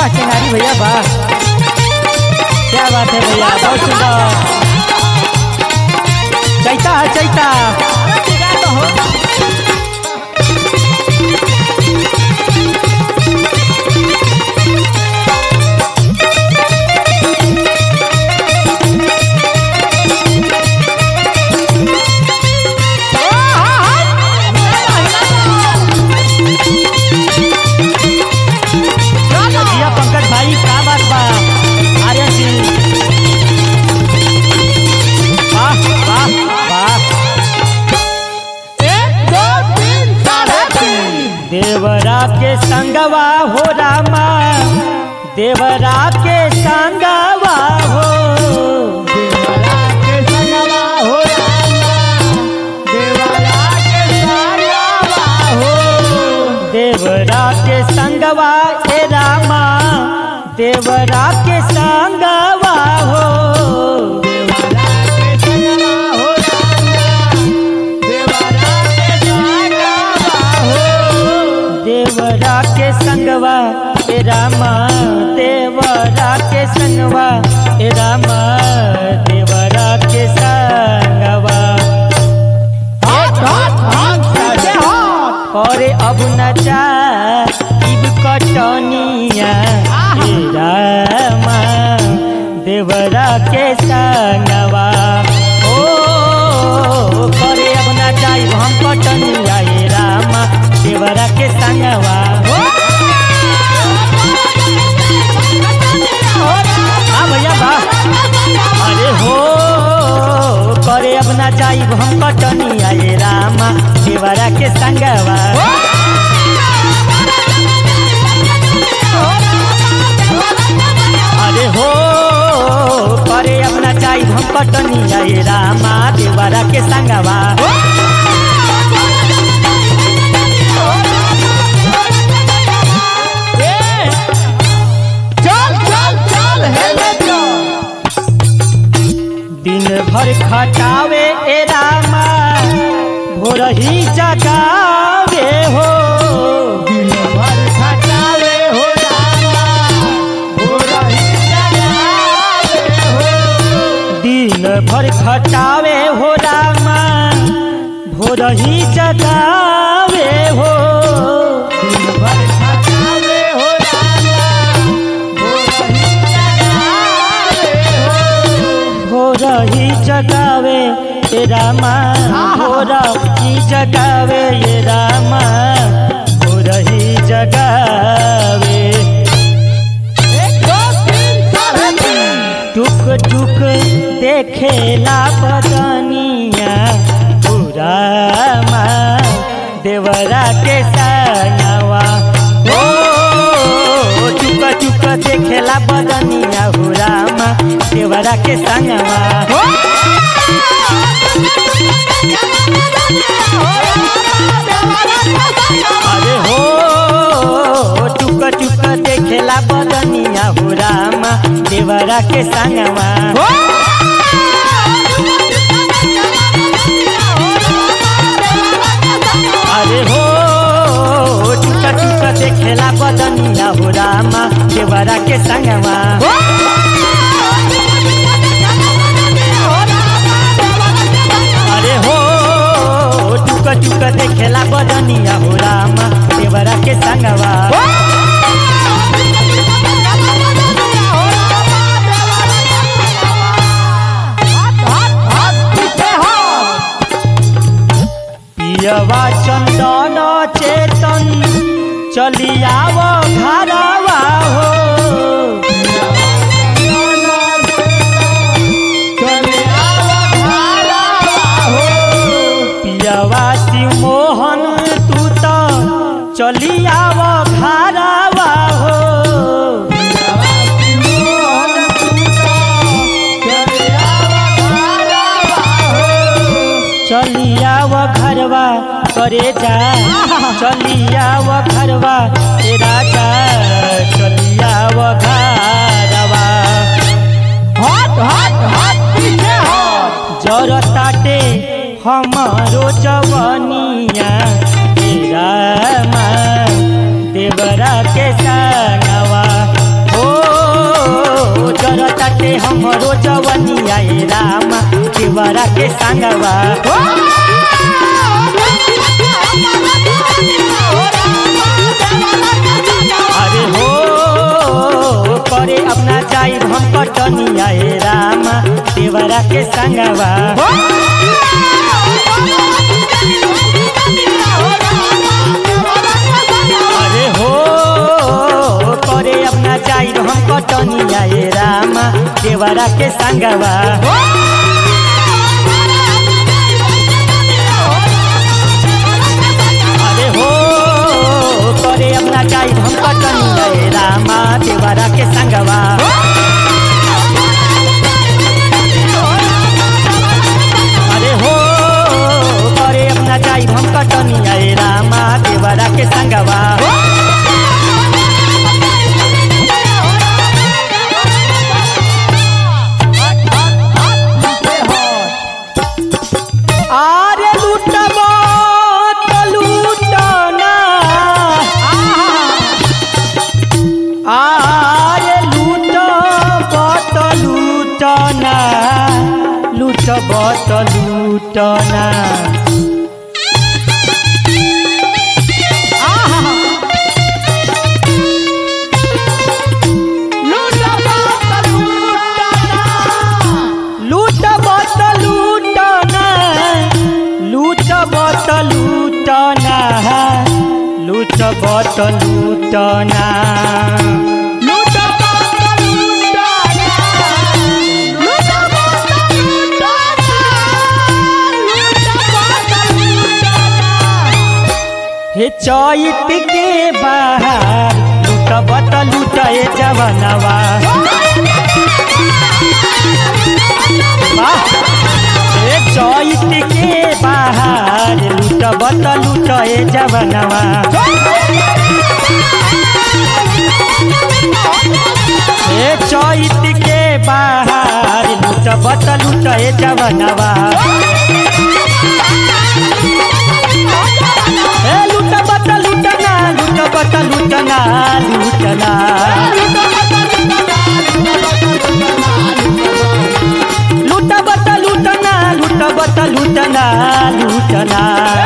वाह टेंगारी भैया वाह क्या बात है भैया बहुत सुंदर चैता है चैता जिया पंकज भाई क्या बात बा आर्यन सिंह वाह वाह वाह देवरा के संगवा हो रामा देवरा के संगवा हो देवरा के संगवा हो रामा देवरा के संगवा हो देवरा के संगवा ए रामा देवरा के संगवा हो देवरा के संगवा हो देवरा के संगवा ए रामा देवरा के संगवा ए रामा देवरा के संगवा करे अब न जा इब कटनिया हे रामा देवरा के संगवा ओ करे अब न जाई हम कटनिया हे रामा देवरा के संगवा हो हाँ भैया वाह अरे हो करे अब ना जाई हम कटनिया ये रामा देवरा के संगवा अरे हो करे अब ना जाई हम कटनिया ये रामा देवरा के संगवा दिन भर खटावे ए रामा भोर ही जगावे हो दिन भर खटावे हो रामा भोर ही जगावे हो दिन भर खटावे हो रामा भोर ही जगावे हो दिन भर खटावे हो रामा भोर ही जगावे हो भोर ही जगावे ये रामा भोर ही जगावे ये रामा भोर ही जगावे टुक टुक देखेला बदनिया पूरा माँ देवरा के सनवा ओ टुक टुक देखेला बदनिया हो रामा देवरा के संगवा अरे हो टुक टुक देखेला बदनिया हो रामा देवरा के संगवा अरे हो टुक टुक देखेला बदनिया हो रामा देवरा के संगवा अरे हो टुक टुक देखेला बदनिया हो रामा देवरा के संगवा पियवा चंदन चेतन चलियाव घरवा हो पियवा शिव मोहन तू तो चलियाव घरवा हो चलियाव घरवा करे जा चलियाव घरवा ए राजा चलियाव घरवा जर ताटे हमारो जवनिया तेरा माँ देवरा के संगवा हमरो जवनिया ए रामा देवरा के संगवा अरे हो करे अपना जाई हम कटनिया ए रामा देवरा के संगवा अरे हो करे अपना जाई हम कटनिया ए रामा देवरा के संगवा अरे हो करे अपना जाई हम कटनिया ए रामा देवरा के संगवा अरे हो करे अपना जाई हम कटनिया ए रामा देवरा के संगवा आरे लूटब त लूटना आरे लूटब त लूटना लूटब त लूटना लूटब त लूटना लूटब त लूटना लूटब त लूटना हे चैत के बाहर लूटब त लूटे जवनवा वाह! हे चैत के बाहर लूटब त लूटे जवनवा हे चैत के बाहर लूटब त लूटे जवनवा हे लूटब त लूटना लूटब त लूटना लूटना लूटब त लूटना लूटब त लूटना लूटना